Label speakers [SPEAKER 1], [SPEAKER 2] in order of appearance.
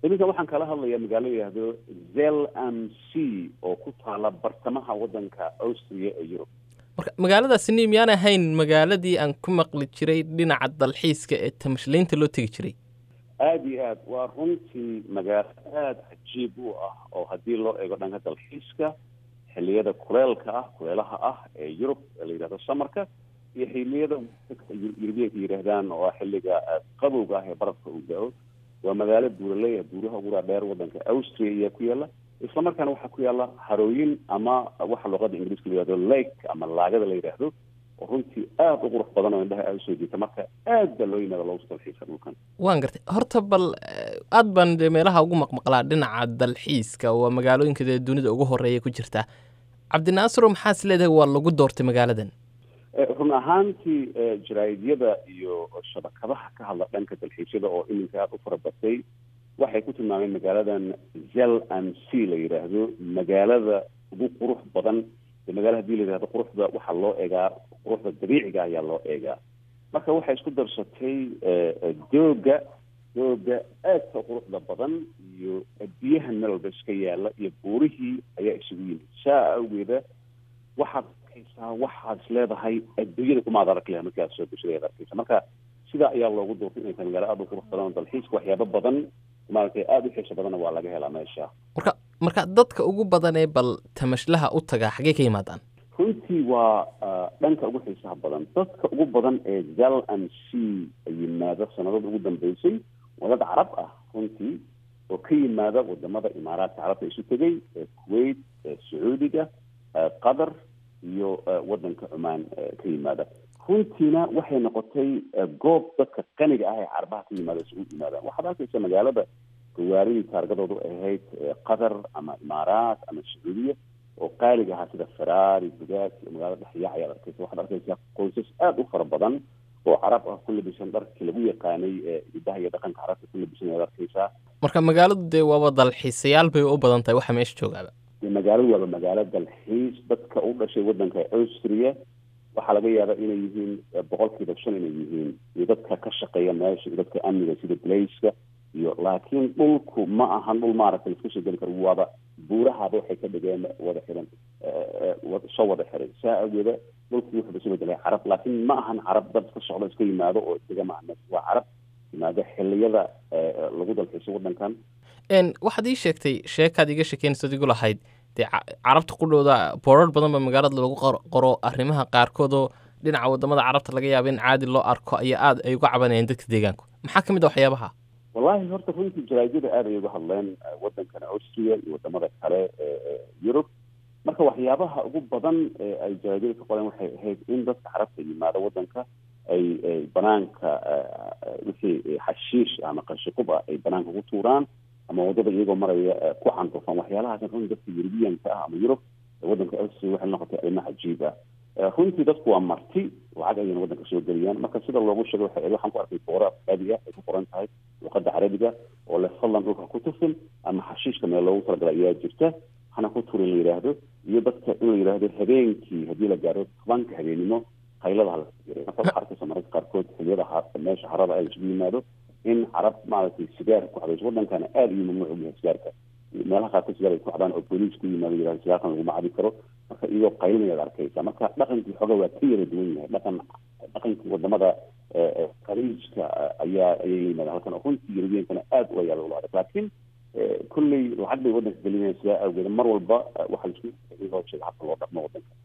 [SPEAKER 1] iminka waxaan kala hadlayaa magaalo yidhaahdo zel m c oo ku taala bartamaha waddanka austria ee yurub
[SPEAKER 2] marka magaaladaasini miyaan ahayn magaaladii aan ku maqli jiray dhinaca dalxiiska ee tamashlaynta loo tegi jiray
[SPEAKER 1] aada iyo aad waa runtii magaalo aada cajiib u ah oo haddii loo eego dhanka dalxiiska xilliyada kuleelka ah kuleelaha ah ee yurub ee la yidhahdo samarka iyo xilliyada yurubiyanka yidhaahdaan oo ah xilliga qabowga ah ee barafka uu da-o waa magaalo buuraley ah buuraha ugu dhaadheer waddanka austria ayaa ku yaala isla markaana waxaa ku yaala harooyin ama waxa luqada ingiriiska la yihahdo lake ama laagada la yidhaahdo oo runtii aada u qurux badan oo indhaha aada usoo jiita marka aad baa loo yimaada loogu dalxiisa dhulkan
[SPEAKER 2] waan gartay horta bal aad baan dee meelaha ugu maqmaqlaa dhinaca dalxiiska waa magaalooyinka dee dunida ugu horeeya ku jirta cabdinaasiro maxaas leedahay waa lagu doortay magaaladan
[SPEAKER 1] run ahaantii jaraa'idyada iyo shabakadaha ka hadla dhanka dalxiisyada oo iminka aada u fara batay waxay ku tilmaameen magaaladan zel m c la yidhaahdo magaalada ugu qurux badan magaala hadii la yidhahdo quruxda waxaa loo eegaa quruxda dabiiciga ayaa loo eegaa marka waxay isku darsatay dooga dooga aadka quruxda badan iyo biyaha meel walba iska yaala iyo buurihii ayaa isugu yimid saa awgeeda waxaad arkaysaa waxaad is leedahay adduunyada kumaad arki laha markii aad soo geshada ad arkaysa marka sidaa ayaa loogu doortay inay tahay magaalo aada u qurux badan oo dalxiiska waxyaabo badan maaragtay aada u xiiso badanna waa laga helaa meesha
[SPEAKER 2] marka marka dadka ugu badan ee bal tamashlaha u tagaa xaggee ka yimaadaan
[SPEAKER 1] runtii waa dhanka ugu xiisaha badan dadka ugu badan ee zal m c yimaada sanadada ugu dambeysay waa dad carab ah runtii oo ka yimaada wadamada imaaraadka carabta isu tegay kuwait sacuudiga qatar iyo wadanka cumaan ka yimaada runtiina waxay noqotay goob dadka qaniga ah ee carabaha ka yimaada isugu yimaadaan waxaad arkaysa magaalada gawaaridii taargadoodu ahayd qatar ama imaaraat ama sacuudiya oo qaaliga ahaa sida feraari bugaag iyo magaalada dhexyaac ayaad arkaysa waxaad arkaysaa qoysas aada u fara badan oo carab ah ku labisan dharkii lagu yaqaanay hidaha iyo dhaqanka carabta ku labisan ayaad arkaysaa
[SPEAKER 2] marka magaaladu dee waaba dalxiisayaal bay u badan tahay waxa meesha joogaaba
[SPEAKER 1] magaaladu waaba magaalo dalxiis dadka u dhashay wadanka austria waxaa laga yaabaa inay yihiin boqolkiiba shan inay yihiin iyo dadka ka shaqeeya meesha iyo dadka amniga sida blaiska iyo laakiin dhulku ma ahan dhul maaragtay laisku soo geli karo waaba buurahaba waxay ka dhigeen wada xiran soo wada xiray saa awgeeda dhulkii wuxuu isu bedelay carab laakiin ma ahan carab dad iska socda iska yimaado oo isaga maaha waa carab yimaado xiliyada lagu dalxiiso wadankan
[SPEAKER 2] waxaad ii sheegtay sheekaad iga sheekeynaysa igu lahayd dee carabta qudhooda boorar badan ba magaalada lagu qoro arrimaha qaarkood oo dhinaca wadamada carabta laga yaaba in caadi loo arko ayaa aada ay uga cabanayeen dadka deegaanku maxaa ka mid a waxyaabaha
[SPEAKER 1] wallahi horta runtii jaraa'idyada aad ay uga hadleen wadankan austria iyo wadamada kale ee yurub marka waxyaabaha ugu badan ee ay jaraa'idyada ka qoreen waxay ahayd in dadka carabta yimaada wadanka ay banaanka wixii xashiish ama qashiqub ah ay banaanka ku tuuraan ama wadada iyagoo maraya ku candufan waxyaalahaas runtii dadka yurubiyanka ah ama yurub wadanka austria waxay noqotay arrimo cajiib ah runtii dadku waa marti lacag ayayna wadanka soo geliyaan marka sida loogu sheegay waxay waxaan ku arkay boora afkaadi ah ay ku qoran tahay luqada carabiga oo le fadlan dhulka ku tufin ama xashiishka meel loogu talagalay ayaa jirta hana ku turin la yidhaahdo iyo dadka in la yidhaahdo habeenkii haddii la gaaro tobanka habeenimo qaylada hala jiray marka waxaa arkaysa mararka qaarkood xiliyada meesha harada ay isugu yimaado in carab maaragtay sigaar ku cadayso wadankana aada iyo mamnuuc u yahay sigaarka meelaha qaarkood sigaar ay ku cadaan oo booliis ku yimaado yidhahdo sigaarkan laguma cabi karo marka iyagoo qaylinayaad arkaysa marka dhaqankii xooga waa ka yara duwan yahay dhaqan dhaqankii wadamada khaliijka ayaa ayay yimaadaan halkan oo runtii yurubiyankana aada u ayaala ula adag laakiin kolley lacag bay wadanka gelinayaan sidaa awgeed mar walba waxaa laisku loo sheega habka loo dhaqmo wadanka